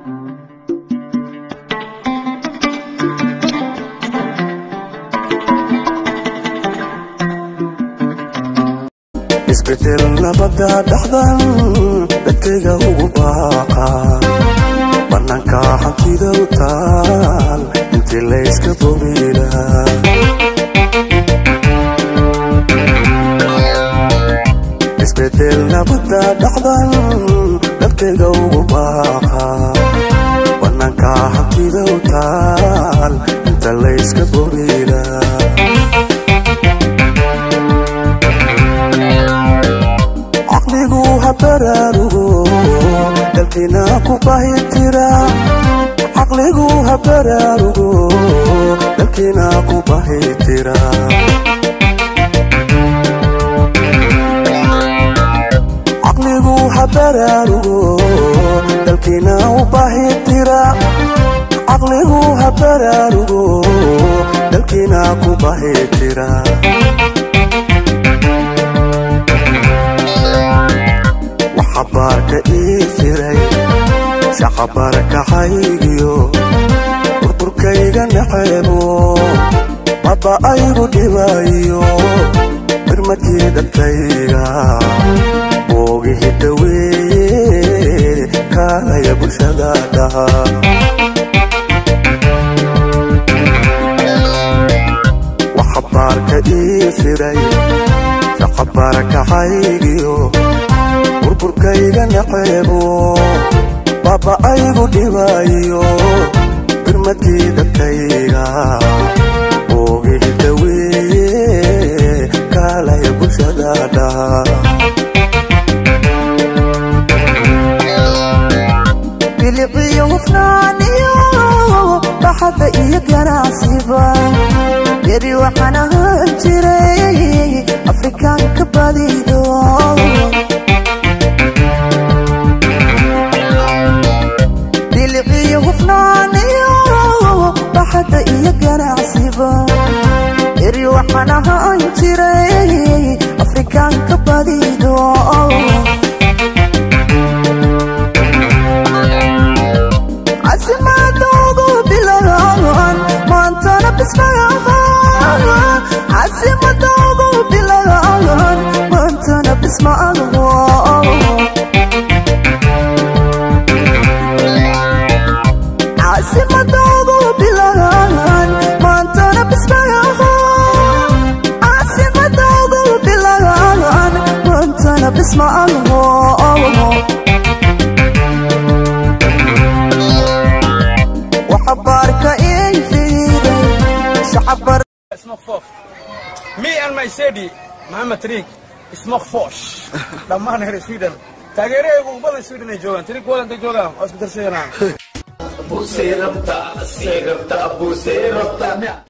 isbedel nabada dhaxdan dadkayga ugu baaqa bannaanka hantida u taal intii layska boobila isbedel nabada dhaxdan dadkayga ugu baaqa bannaanka hantida u taal inta layska boobila caqligu ha baraarugo dalkiina ku bahitira caqligu ha baraarugo dalkiina ku bahitira caqligu ha baraarugo dalkiina u bahitira caqligu ha baraarugo dalkiina ku bahitira waxabaarka ii jiray shaqabarkahaygiyo burburkayga naxeebo baba aygu dhibayo birmadkii dadkayga boogihi dhaweeye kaalaya bulshada dhaha waxabaarka ii jiray shaqabarkahaygiyo burburkayga naxeebo baba aygu dhibayo birmadkii dadkayga boogihi dhaweeye kaalaya bulshada dhaha biliqiyo hufnaaniyo baxadda iyo ganacsiba yari waxaan ahaan jiray afrikaanka badido biliqiyo hufnaaniyo baxadda iyo ganacsiba yari waxaan ahaan jiray afrikaanka badido casimadoogu bilagan maantana bismaahan casimadoogu bilagan maantana bismaago casimadoogu bilagan maantana bismaahan casimadoogu bilagan maantana bismaago وحبارك ايه في شعبر اسمه خفوف مي and my city محمد تريك اسمه خفوش لما نهر سويدن taageerahaygu badan sweden ay joogaan tirig wadanta joogaan waa isku darsanaa Abusei rabta, sei rabta, abusei rabta.